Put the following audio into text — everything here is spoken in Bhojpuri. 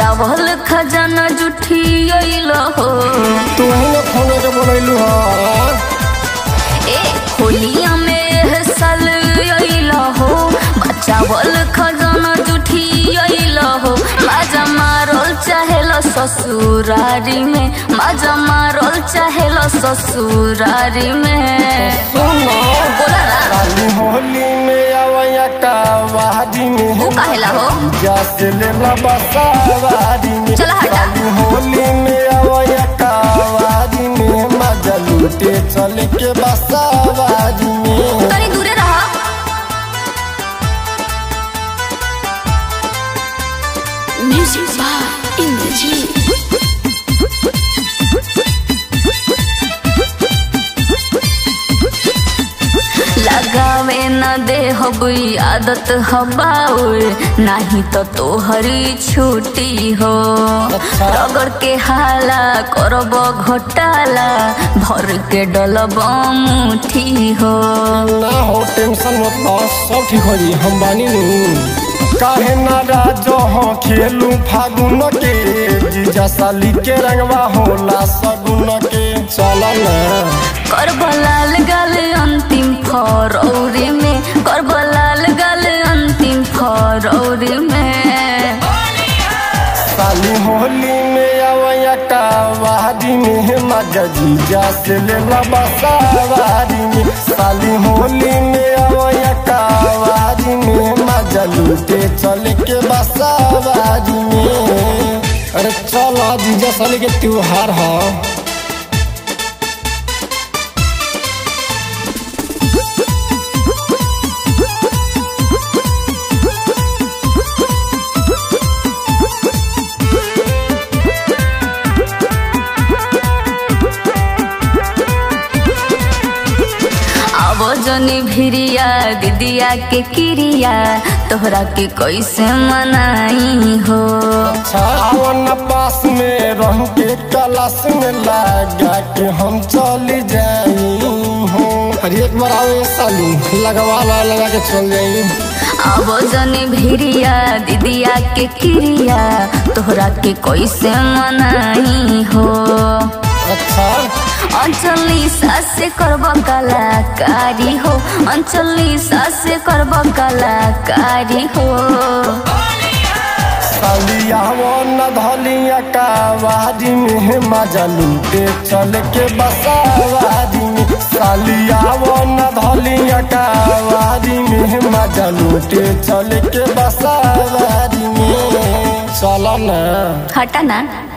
बचावल खजाना जुठी अइल हो तू ही ना फोन के बोलैलू ह ए होलिया में एह साल अइल हो बचावल खजाना जुठी अइल हो माजा मारल चाहेल ससुरारी में माजा मारल चाहेल ससुरारी में सुनो बोला ना काली होली में आवया कावारी में वो काहेला हो जैसे लेला बसावारी में चला हटा। काली होली में आवया कावारी में मजा लूटे चल के बसावारी में तनी दूरे रहा Music by Indrajit. लगावे न दे हबई आदत हबाउर नाही तो तोहरी छुट्टी हो अच्छा। रगड़ के हाला करब घोटाला भर के डलब मुठी हो ना हो टेंशन मत लो सब ठीक हो जी हम बानी नु काहे ना राजो हो खेलू फागुन के जीजा साली के रंगवा होला सगुन के चल ना करब लाल गाल अंतिम फरौरी में करब लाल गाल अंतिम फरौरी में साली होली में आवया कावारी में मजा जीजा से लेला बसावारी में साली होली में आवया कावारी में मजा लूटे चल के बसावारी में अरे चल जीजा साली के त्योहार है अब जनी भिरिया दीदिया के किरिया तोहरा के कैसे मनाई हो छावन पास में रह के कलश में लगा के हम चली जाई हूँ अरे एक बार आओ ये साली लगवा ला लगा के चल जाई अब जनी भिरिया दीदिया के किरिया तोहरा के कैसे मनाई हो अच्छा अंचली सासे करब कलाकारी हो अंचली सासे करब कलाकारी हो सालिया वो न धलिया कावारी में मजा लूटे चल के बसावारी में सालिया वो न धलिया कावारी में मजा लूटे चल के बसावारी में चल ना हटा ना